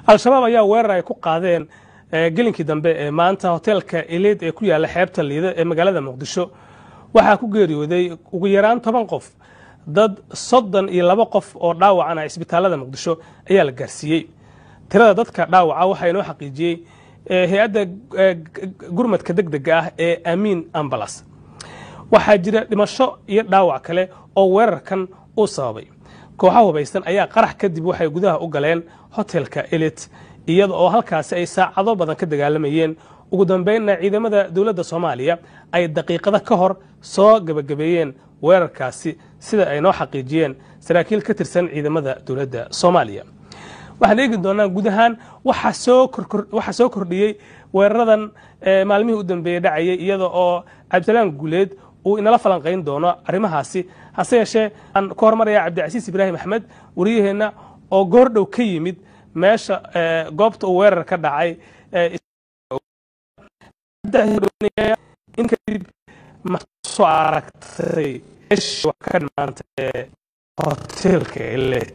al-shabaab ayaa weerar ay ku qaadeen gelinkii dambe ee maanta hoteelka eleed ee ku yaalla xeebta liida ee magaalada muqdisho waxaa ku geeriyooday ugu yaraan toban qof dad soddon iyo laba qof oo dhaawacana isbitaalada muqdisho ayaa la gaarsiiyey tirada dadka dhaawaca waxaa inoo xaqiijiyey hay-adda gurmadka deg dega ah ee amiin ambalas waxaa jira dhimasho iyo dhaawac kale oo weerarkan uu sababay kooxo hubaysan ayaa qarax kadib waxay gudaha u galeen hotelka elit iyada oo halkaasi ay saacado badan ka dagaalamayeen ugu dambeynna ciidamada dowladda soomaaliya ay daqiiqada ka hor soo gebagabeeyeen weerarkaasi sida ay noo xaqiijiyeen saraakiil ka tirsan ciidamada dowladda soomaaliya waxaan eegi doonaa guud ahaan waxaa soo kordhiyey weeraradan maalmihii u dambeeyey dhacayay iyada oo cabdisalaan guuleed uu inala falanqayn doono arrimahaasi hase yeeshee aan ka hormaraya cabdicasiis ibraahim axmed wariyaheenna oo goordhow ka yimid meesha goobta uu weerar ka dhacay in kadib ma soo aragtay ka dhimaantay hoteelka elet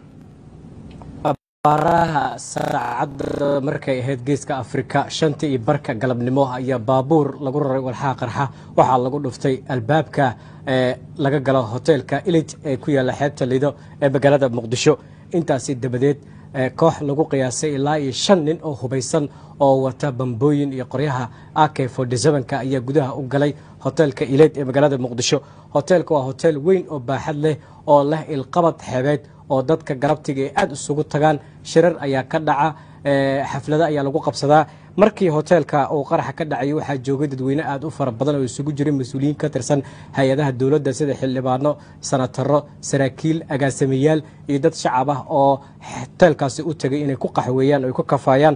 baaraha saacadda markay ahayd geeska afrika shanta iyo barka galabnimo ayaa baabuur lagu raray walxaha qarxa waxaa lagu dhuftay albaabka ee laga galo hoteelka ilit ee ku yaalla xeebta lido ee magaalada muqdisho intaasi dabadeed koox lagu qiyaasay ilaa iyo shan nin oo hubaysan oo wata bambooyin iyo qoryaha ak ka ayaa gudaha u galay hoteelka ileed ee magaalada muqdisho hoteelka waa hoteel weyn oo baaxad leh oo leh ilqabad xeebeed oo dadka galabtiga ay aada isugu tagaan shirar ayaa ka dhaca xaflado ayaa lagu qabsadaa markii hoteelka uu qaraxa ka dhacay waxaa joogay dadweyne aada u fara badan oo isugu jiray mas-uuliyiin ka tirsan hay-adaha dowladda sida xildhibaano sanataro saraakiil agaasimayaal iyo dad shacab ah oo hoteelkaasi u tegay inay ku qaxweeyaan o ay ku kafaayaan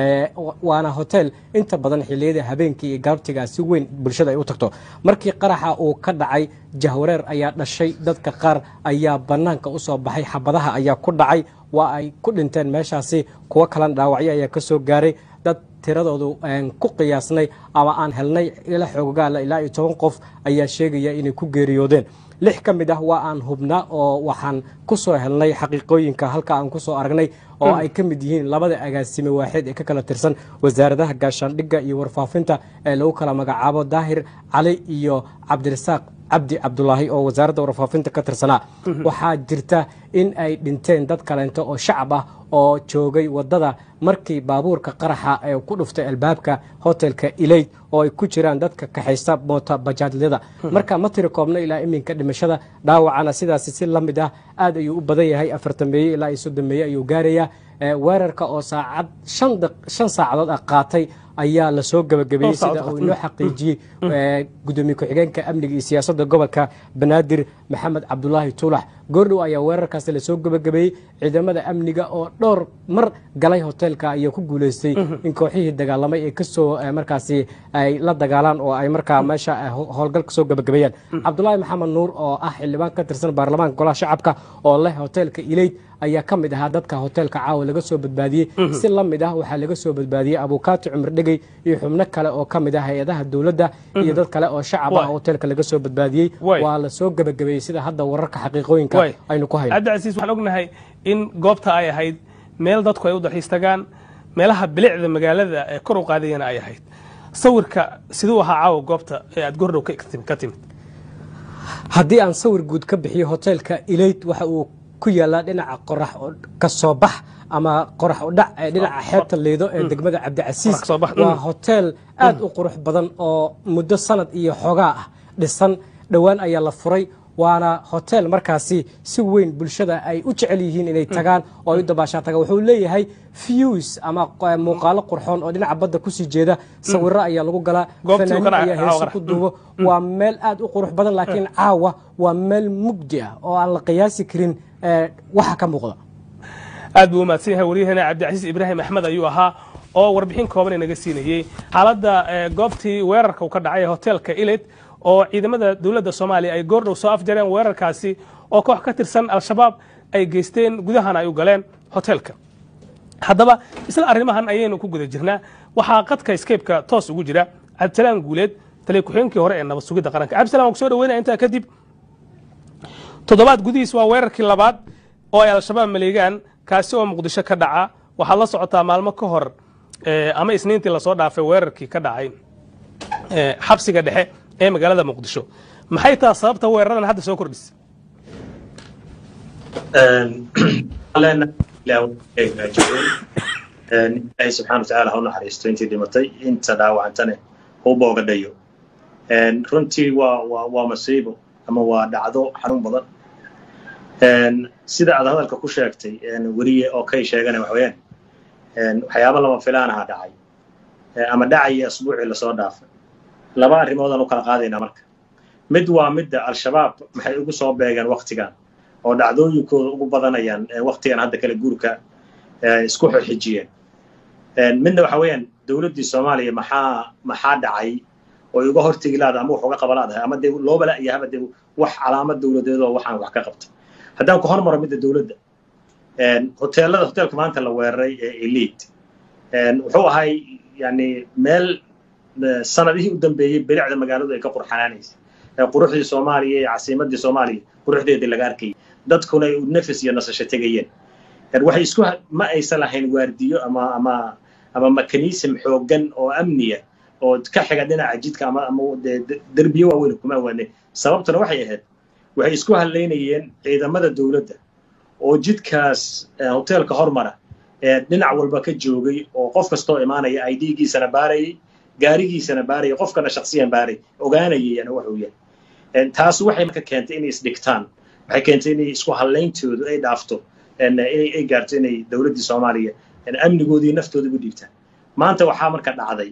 waana hotel inta badan xiliyada habeenkii iyo galabtigaa si weyn bulshada ay u tagto markii qaraxa uu ka dhacay jahwareer ayaa dhashay dadka qaar ayaa bannaanka u soo baxay xabadaha ayaa ku dhacay waa ay ku dhinteen meeshaasi kuwo kalena dhaawacyo ayaa ka soo gaaray dad tiradoodu ku qiyaasnay ama aan helnay ila xoogaala ilaa iyo toban qof ayaa sheegaya inay ku geeriyoodeen lix ka mid ah waa aan hubnaa oo waxaan ku soo helnay xaqiiqooyinka halka aan ku soo aragnay oo ay ka mid yihiin labada agaasime waaxeed ee ka kala tirsan wasaaradaha gaashaandhigga iyo warfaafinta ee lagu kala magacaabo daahir cali iyo cabdirasaaq cabdi cabdulaahi oo wasaaradda warfaafinta ka tirsanaa waxaa jirta in ay dhinteen dad kaleento oo shacab ah oo joogay waddada markii baabuurka qaraxa ee ku dhuftay albaabka hotelka ilayd oo ay ku jiraan dadka kaxaysta moota bajaadlyada marka ma tiri koobno ilaa iminka dhimashada dhaawacana sidaasi si la mid ah aad ayuu u badan yahay afartameeye ilaa iyo soddomeeye ayuu gaarayaa weerarka oo saacad shan saacadood ah qaatay ayaa lasoo gabagabeeyey sida uu inoo xaqiijiyey gudoomiye ku-xigeenka amniga iyo siyaasadda gobolka banaadir maxamed cabdulaahi tuulax goordhow ayaa weerarkaasi lasoo gabagabeeyey ciidamada amniga oo dhowr mar galay hoteelka ayaa ku guuleystay in kooxihii dagaalamay ay kasoo markaasi ay la dagaalaan oo ay markaa meesha howlgal kasoo gabagabeeyaan cabdulaahi maxamed nuur oo ah xildhibaan ka tirsan baarlamaanka golaha shacabka oo leh hoteelka ileyd ayaa ka mid ahaa dadka hoteelka caawa laga soo badbaadiyey si la mid ah waxaa laga soo badbaadiyey abukaati cumar dhegey iyo xubno kale oo ka mid ah hay-adaha dowladda iyo dad kale oo shacab ah hoteelka laga soo badbaadiyey waa lasoo gebagabeeyey sida hadda wararka xaqiiqooyinka aynu ku hayno cabdicasiis waxaan ognahay in goobta ay ahayd meel dadku ay u dalxiis tagaan meelaha bilicda magaalada ee kor u qaadayana ay ahayd sawirka siduu ahaa caawa goobta ee aad gordhow ka timid haddii aan sawir guud ka bixiyo hoteelka ilayd waxa uu ku yaallaa dhinaca qorax ka soo bax ama qorax udhac ee dhinaca xeebta liido ee degmada cabdicasiis waa hoteel aad u qurux badan oo muddo sanad iyo xoogaa ah dhisan dhowaan ayaa la furay waana hotel markaasi si weyn bulshada ay u jecel yihiin inay tagaan oo ay u dabaashaan tagaan wuxuu leeyahay views ama muuqaalo qurxoon oo dhinaca badda kusii jeeda sawiro ayaa lagu galaa fanaanin ayaa heeso ku duubo waa meel aad u qurux badan laakiin caawa waa meel mugdi ah oo aan la qiyaasi karin waxa ka muuqda aad buu umahadsan yahay waryaheena cabdicasiis ibraahim axmed ayuu ahaa oo warbixin kooban inaga siinayey xaaladda goobtii weerarka uu ka dhacay hoteelka ilet oo ciidamada dowladda soomaaliya ay goordhow soo afjareen weerarkaasi oo koox ka tirsan al-shabaab ay geysteen gudahana ay u galeen hoteelka haddaba isla arrimahan ayaynu ku guda jirnaa waxaa qadka scaybeka toos ugu jira cabdisalaan guuleed taliya ku-xigeenkii hore ee nabad sugidda qaranka cabdisalaan waan ku soo dhaweynaya intaa kadib toddobaad gudihiis waa weerarkii labaad oo ay al-shabaab maleegaan kaasi oo muqdisho ka dhaca waxaad la socotaa maalmo ka hor ama isniintii lasoo dhaafay weerarkii ka dhacay xabsiga dhexe ee magaalada muqdisho maxay taha sababta weeraradan hadda soo kordhisa ilaahay subxana watacaala ha u naxariisto intii dhimatay inta dhaawacantane u boogadhayo runtii waa waa waa masiibo ama waa dhacdo xanuun badan sida aad hadalka ku sheegtay weriye oo kay sheegana wax weeyaan waxyaaba lama filaanaha dhacay ama dhacaya asbuucii lasoo dhaafay laba arrimoodaan u kala qaadaynaa marka mid waa midda al-shabaab maxay ugu soo beegeen waktigan oo dhacdooyinkooda ugu badanayaan waktigan hadda kale guurka isku xixijiyeen midna waxa weeyaan dowladdii soomaaliya maxaa maxaa dhacay oo uga hortegi laada ama wax uga qaba laadahay ama dee looba la'yahaba dee wax calaamad dowladeed oo waxaan wax ka qabta haddaan ku hormaro midda dowladda hoteelada hoteelka maanta la weeraray ee elite wuxuu ahay yani meel sanadihii u dambeeyey bilicda magaaladu ay ka qurxanaanaysa quruxdii soomaaliya iyo casiimadii soomaaliya quruxdeedii laga arkayay dadkuna ay nafis iyo nasasho tegayeen waxay isku ma aysan lahayn waardiyo ama ama ama mekanism xooggan oo amniya oo ka xiga dhinaca jidka ama ama derbiyo waaweyn kuma awaane sababtuna waxay ahayd waxay isku hadlaynayeen ciidamada dowladda oo jidkaas hoteelka hormara ee dhinac walba ka joogay oo qof kastoo imaanaya ay dhiiggiisana baarayay gaarigiisana baarayay qofkana shaksiyan baaray ogaanayay waxuu yahay taas waxay marka keentay inay isdhigtaan waxay keentay inay isku hadlayntoodu ay dhaafto ay gaarto inay dowladdii soomaaliya amnigoodii naftooda u dhiibtaan maanta waxaa marka dhacday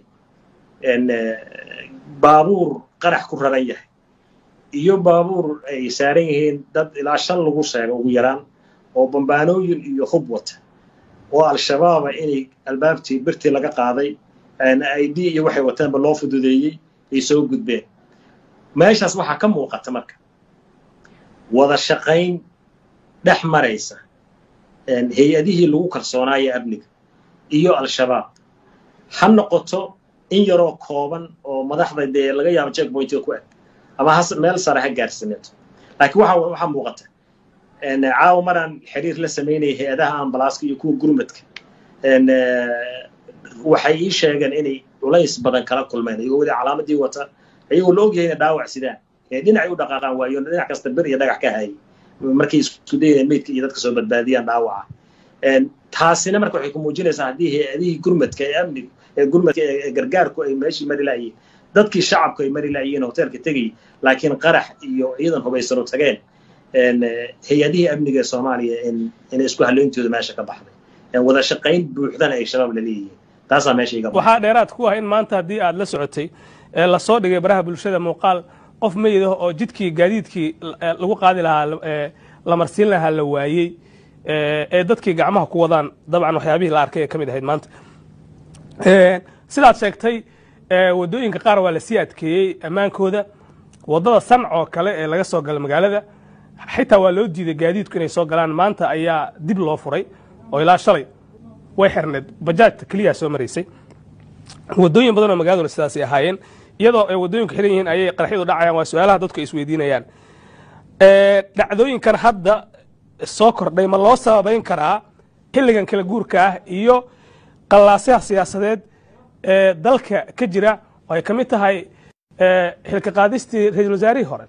baabuur qarax ku raran yahay iyo baabuur ay saaran yihiin dad ilaa shan lagu sheego ugu yaraan oo bambaanooyin iyo hub wata oo al-shabaaba inay albaabtii birtii laga qaaday id iyo waxay wataanba loo fududeeyey ay soo gudbeen meeshaas waxaa ka muuqata marka wada shaqayn dhex maraysa hay-adihii lagu kalsoonaayo amniga iyo al-shabaab ha noqoto in yaroo kooban oo madaxda dee laga yaabo checkpointiga ku eg ama has meel sare ha gaarsaneeto laakiin waxa waxaa muuqata caawa maraan xiriir la samaynaya hay-adaha ambalaaska iyo kuwa gurmadka waxay ii sheegeen inay culays badan kala kulmeen iyagoo weli calaamadii wata iyagoo la ogyahay inay dhaawac sidaan dhinacay u dhaqaaqaan waayo dhinac kasta bir iyo dhagax ka hayay markay isku dayayeen meydka iyo dadka soo badbaadiyaan dhaawaca taasina marka waxay ku muujinaysaa haddii hay-adihii gurmadka ee amnigu ee gurmadka ee gargaarku ay meeshii mari la'yiin dadkii shacabku ay mari la'yiin hoteelka tegay laakiin qarax iyo ciidan hubaysano tageen hay-adihii amniga ee soomaaliya inay isku haleyntooda meesha ka baxday wada shaqayn buuxdana ay shabaab la leeyihiin taasaa meesha iga waxaa dheeraad ku ah in maanta haddii aad la socotay ee lasoo dhigay baraha bulshada muuqaal qof meyid ah oo jidkii gaadiidkii lagu qaadi lahaa la marsiin lahaa la waayey ee dadkii gacmaha ku wadaan dabcan waxyaabihii la arkay ee ka mid ahayd maanta sidaad sheegtay waddooyinka qaar waa lasii adkeeyey ammaankooda waddada sanc oo kale ee laga soo gala magaalada xitaa waa loo diiday gaadiidku inay soo galaan maanta ayaa dib loo furay oo ilaa shalay way xirneed bajaajta keliyaa soo maraysay waddooyin badan oo magaaladuna sidaasay ahaayeen iyadoo ay waddooyinku xiran yihiin ayay qaraxyadu dhacayaan waa su-aalaha dadku ay isweydiinayaan dhacdooyinkan hadda soo kordhay ma loo sababayn karaa xilligan kala guurka ah iyo qallaasaha siyaasadeed ee dalka ka jira oo ay ka mid tahay xilka qaadistii ra-iisul wasaarihii hore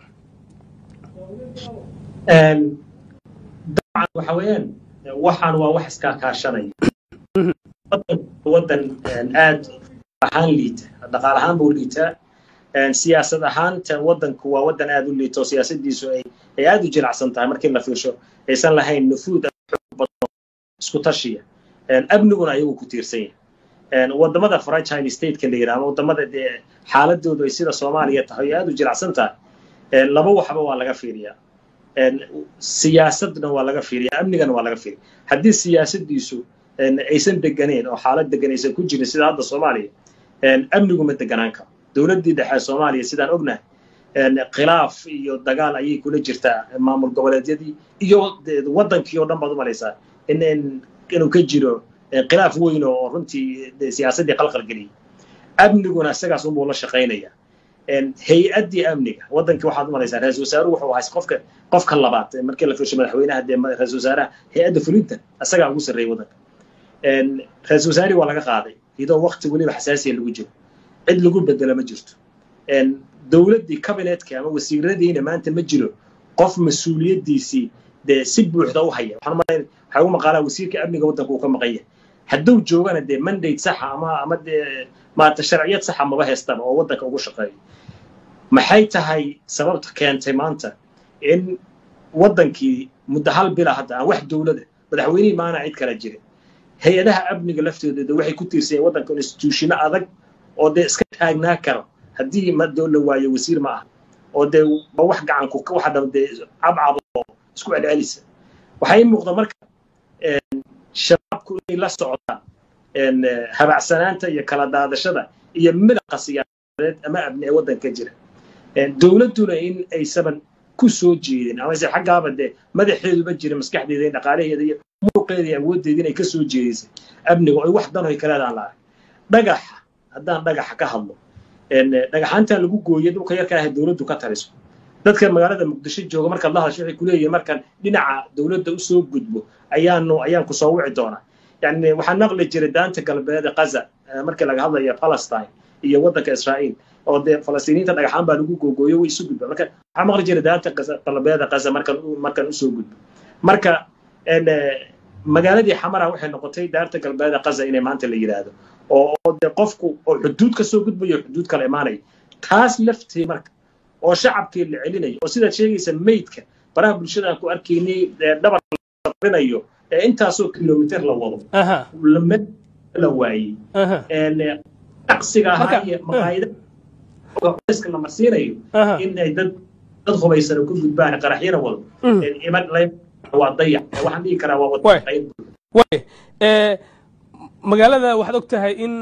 dabcan waxa weeyaan waxaan waa wax iskaa kaashanaya waddan aad ahaan liita dhaqaal ahaan buu liitaa siyaasad ahaanta waddanku waa waddan aad u liito siyaasadiisu ay ay aad u jilicsan tahay markii la fiirsho aysan lahayn nufuud isku tashiya amniguna ayagu ku tiirsan yahay wadamada franchine stateka la yidhaha ama wadamada dee xaaladoodu ay sida soomaaliya tahay oo aad u jilicsan tahay laba waxba waa laga fiiriyaa siyaasadna waa laga fiiriya amnigana waa laga fiiriya haddii siyaasadiisu aysan deganeyn oo xaalad degan aysan ku jirin sida hadda soomaaliya amnigu ma deganaan karo dowladdii dhexe soomaaliya sidaan ognahay khilaaf iyo dagaal ayay kula jirtaa maamul goboleedyadii iyo waddankii oo dhan baad u malaysaa in inuu ka jiro khilaaf weyn oo runtii siyaasaddii qalqal geliyay amniguna isagaas unbuu la shaqaynaya hay-addii amniga waddankii waxaad u malaysaa ra-isul wasaaruhu wuxuu ahaa qofka qofka labaad markii la fiirsho madaxweynaha dee ra-isul wasaaraha hay-adda fulinta isagaa ugu sarreeyay waddanka ra-iisul wasaarihii waa laga qaaday iyadoo wakti weliba xasaasiya lagu jiro cid lagu bedelo ma jirto dowladdii kabinetka ama wasiiradiina maanta ma jiro qof mas-uuliyaddiisii dee si buuxda u haya waxaan malayn waxaa ugu maqaalaa wasiirka amniga waddanka uu ka maqan yahay hadduu joogana dee mandate saxa ama ama dee maarata sharciyad saxa maba haystaba oo waddanka ugu shaqeeyo maxay tahay sababta keentay maanta in waddankii muddo hal bila hadda aan wax dowlada madaxweynihii maana cid kala jirin hay-adaha amniga laftooda waxay ku tiirsayeen waddanka instituushino adag oo dee iska taagnaa karo haddii ma la waayo wasiir ma ah oo dee ba wax gacanku waxa dhaba dee cabcab oo isku celcelisa waxaa ii muuqda marka shabaabku inay la socdaan habacsanaanta iyo kala daadashada iyo midaqa siyaasadeed ama abni ee waddanka jira dowladduna in aysaban ku soo jeedin amase xaggaaba dee madaxeeduba jira maskaxdeeda in dhaqaalaheeda iyo muruqeeda iyo awooddeeda inay ka soo jeedisay amniga oo wax dan hoy kaleedaan la arag dhagaxa haddaan dhagaxa ka hadlo dhagaxaantan lagu gooyay dhulka yarka ah dowladdu ka taliso dadka magaalada muqdisho jooga markaad la hadasho waxay kuleeyihin markaan dhinaca dowladda usoo gudbo ayaanu ayaan ku soo wici doonaa yani waxaa naqli jiray daanta galbeed qaza markii laga hadlaya palestine iyo waddanka israa'iil oo dee falastiiniinta dhagaxaan baa lagu googooyo way isu gudba marka waxaa maqli jiray daanta galbeeda qaza markaan markaan usoo gudbo marka magaaladii xamara waxay noqotay daarta galbeeda qaza inay maanta la yidhaahdo oo de qofku oo xuduud ka soo gudbayo xuduud kala imaanayo taas laftii marka oo shacabkii la celinayo oo sidaad sheegaysa meydka baraha bulshada aan ku arkaynay dhabar rinayo ee intaasoo kilomitr la wado la waayey aqsiga ahaa iyo maqaayadaska la marsiinayo in ay dad dad hubaysan ku gudbaan qaraxyana wado waa dayac waxaan dhihi karaa waa wada magaalada waxaad og tahay in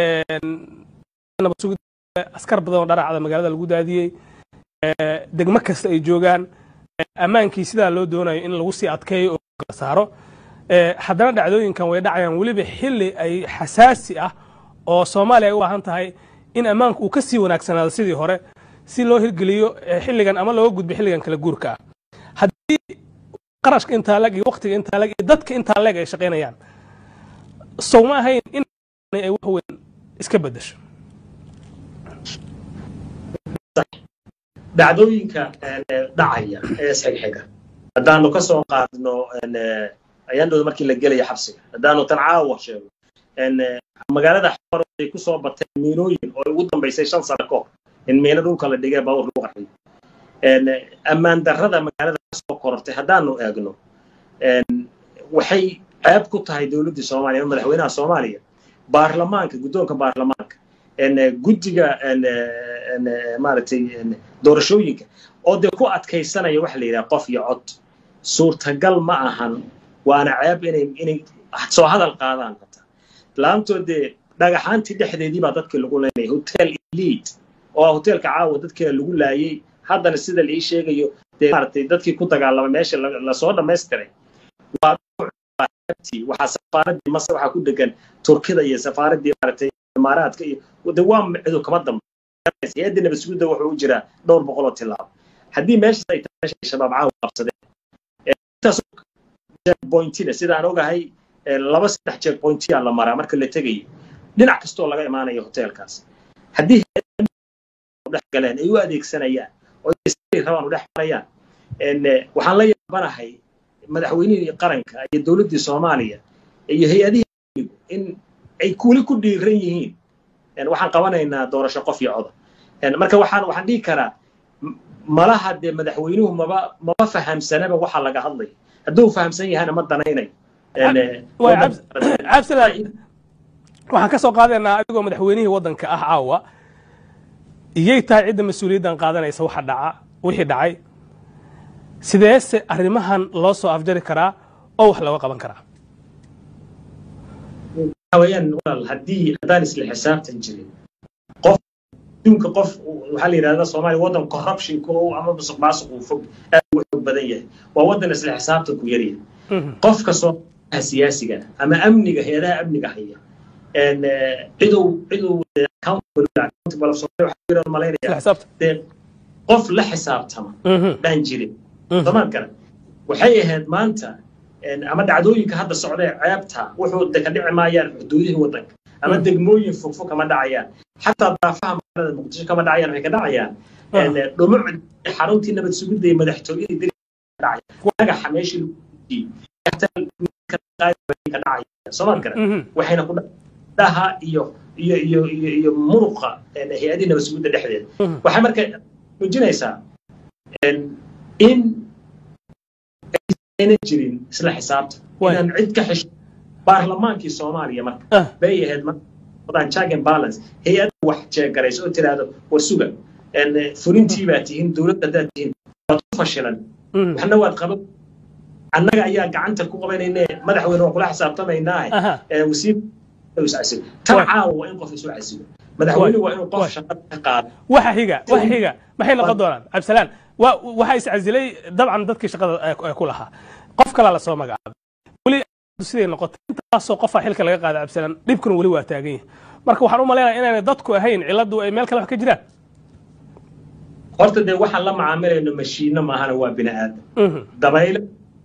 askar badan oo dharacda magaalada lagu daadiyey degmo kasta ay joogaan ammaankii sidaa loo doonayo in lagu sii adkeeyo oo la saaro haddana dhacdooyinkan way dhacayaan weliba xilli ay xasaasi ah oo soomaaliya ay u baahan tahay in ammaanku uu ka sii wanaagsanaado sidii hore si loo hirgeliyo xilligan ama looga gudbo xilligan kala guurka ah haddii qarashka intaa leg iyo waqtiga intaa leg iyo dadka intaa leg ay shaqaynayaan sow ma ahayn in ay wax weyn iska beddesho dhacdooyinka dhacaya ee isxigxiga haddaanu ka soo qaadno ayaandhooda markii la gelaya xabsiga haddaanu tan caawa sheego magaalada xamar ay ku soo bateen miinooyin oo ugu dambaysay shan sano kahor in miino dhulka la dhigay baabuur lagu qarxiyo ammaan darrada magaalada ka soo korortay haddaanu eegno waxay ceeb ku tahay dowladdii soomaaliya ama madaxweynaha soomaaliya baarlamaanka guddoonka baarlamaanka guddiga maaragtay doorashooyinka oo dee ku adkaysanaya waxa la yidhaha qof iyo cod suurtagal ma ahan waana ceeb inay inay soo hadal qaadaan hata laantood dee dhagaxaantii dhexdeedii baa dadkii lagu leynaya hotel elite oo hotelka caawa dadkiina lagu laayay haddana sida la ii sheegayo dee maaragtay dadkii ku dagaalamay meesha lasoo dhammaystiray waa waxaa safaaradii masar waxaa ku degan turkida iyo safaaradii maaragtay imaaraadka iyo de waa cidu kama dambaysa hay-adda nabadsuguda wuxuu u jiraa dhowr boqol oo tilaabo haddii meeshaas ay tahay meesha shabaab caawa qabsadeen intaas checkpointina sida aan ogahay laba saddex checkpointiyaa la maraa marka la tegayo dhinac kastoo laga imaanayo hotelkaas haddii dhex galeen ay u adeegsanayaan oo rabaan u dhex marayaan waxaan la yaabanahay madaxweynihii qaranka iyo dowladdii soomaaliya iyo hay-adihii in ay kuli ku dhiiran yihiin waxaan qabanaynaa doorasho qof iyo coda marka waxaan waxaan dhihi karaa malaha dee madaxweynuhu maba maba fahamsanaba waxa laga hadlaya hadduu fahamsan yahana ma danaynayo cabdilaal waxaan ka soo qaadaynaa adigoo madaxweynihii waddanka ah caawa iyay tahay cidda mas-uuliyaddan qaadanaysa waxa dhaca wixii dhacay sideese arrimahan loo soo afjari karaa oo wax looga qaban karaa wayaan walaal haddii haddaan isla xisaabtan jirin qof adduunka qof waxaa la yidhahdaa soomaaliya waddan corruptionka oo ama musuq maasuq uu fog aad u xoog badan yahay waa waddan isla xisaabtan ku yaryahay qofka soomaaliyaha siyaasiga ama amniga hay-adaha amniga haya cidow cidow dee qof la xisaabtama baan jirin somaan garan waxay ahayd maanta ama dhacdooyinka hadda socdee ceebta wuxuu ka dhici maayaan xuduudihii waddanka ama degmooyin fogfog kama dhacayaan xataa daafaha magaalada muqdisho kama dhacayaan waxay ka dhacayaan dhumuc xaruntii nabad sugidda iyo madaxtooyadii diri dhagaxa meeshii ka dhacaya soomaad garan waxayna ku dhaha iyo iyo iyo iyo iyo muruqa hay-adii nabad sugidda dhexdeeda waxay marka muujinaysaa in aynan jirin isla xisaabta inaan cid ka xesho baarlamaankii soomaaliya marka bay ahayd markaan check and balance hay-ad wax jeegarayso oo tiraahdo war suga fulintii baa tihiin dowladda haddaad tihiin waad ku fashilan waxna waad qaban annaga ayaa gacanta ku qabanayne madaxweyne waa kula xisaabtamaynaa wasiir iscasibo tan caawa waa in qof isu casibo madaxweyne waa inuu qof shaqada ka qaado waxa xiga waxa xiga maxay noqon doonaan cabdisalaan waxaa iscasilay dabcan dadkii shaqada ku lahaa qof kalaa lasoo magacaabay weli siday noqotay intaasoo qofaa xilka laga qaada cabdisalaan dhibkuna weli waa taagan yahay marka waxaan u malaynaya inaanay dadku ahayn cilladdu ay meel kale wax ka jiraan horta dee waxaan la macaamilayno mashiino maahana waa bini aadam dabayle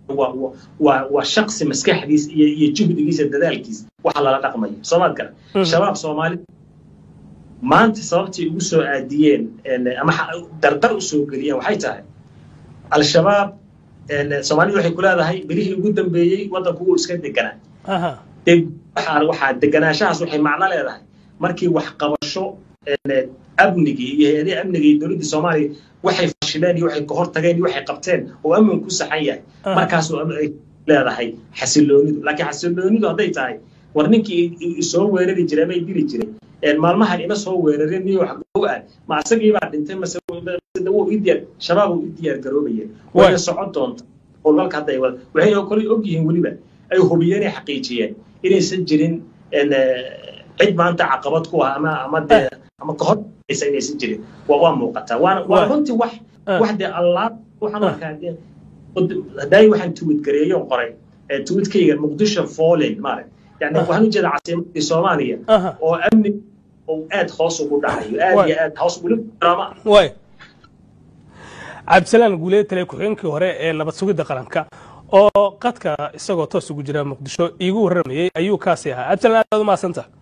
waa shaksi maskaxdiis iyo iyo juhdigiisa dadaalkiisa waxa lala dhaqmayo soomaad garan shabaab soomaalida maanta sababtay ugu soo aadiyeen ama dardar u soo geliyeen waxay tahay al-shabaab soomaalida waxay ku leedahay bilihii ugu dambeeyey waddanku wuu iska deganaa waxaa deganaanshahaas waxay macno leedahay markii waxqabasho amnigii iyo hay-adihii amniga iyo dowladdii soomaaliya waxay fashileen iyo waxay kahor tageen iyo waxay qabteen oo amnigu ku saxan yahay markaasuu ay leedahay xasiloonidu laakiin xasiloonidu hadday tahay war ninkii isoo weerari jiray ama dili jiray maalmahan ima soo weerarin niyo wax gow ah ma asagii baa dhintay mase wuu ii diyaar shabaab uu ii diyaar garoobayeen wayna socon doonta howlgalka hadda ay wada waxay kale og yihiin weliba ay hubiyeen ay xaqiijiyeen inaysan jirin cid maanta caqabad ku ah ama ama dee ama kahor inaysan jirin waa waa muuqataa waana waa runtii wax wax dee allah waxaan arkaa hadaayi waxaan tuwid gareeyoon qoray tuwidkayga muqdisho fallen maarag yani waxaan ujeeda casiimadii soomaaliya oo amni oo aad hoos ugu dhacayo aad iyo aad hoos weli drama way cabdisalaan guuleed tale ku-xigeenkii hore ee nabad sugidda qaranka oo qadka isagoo toos ugu jira muqdisho iigu warramayey ayuu kaasi ahaa cabdisalaan aad u mahadsanta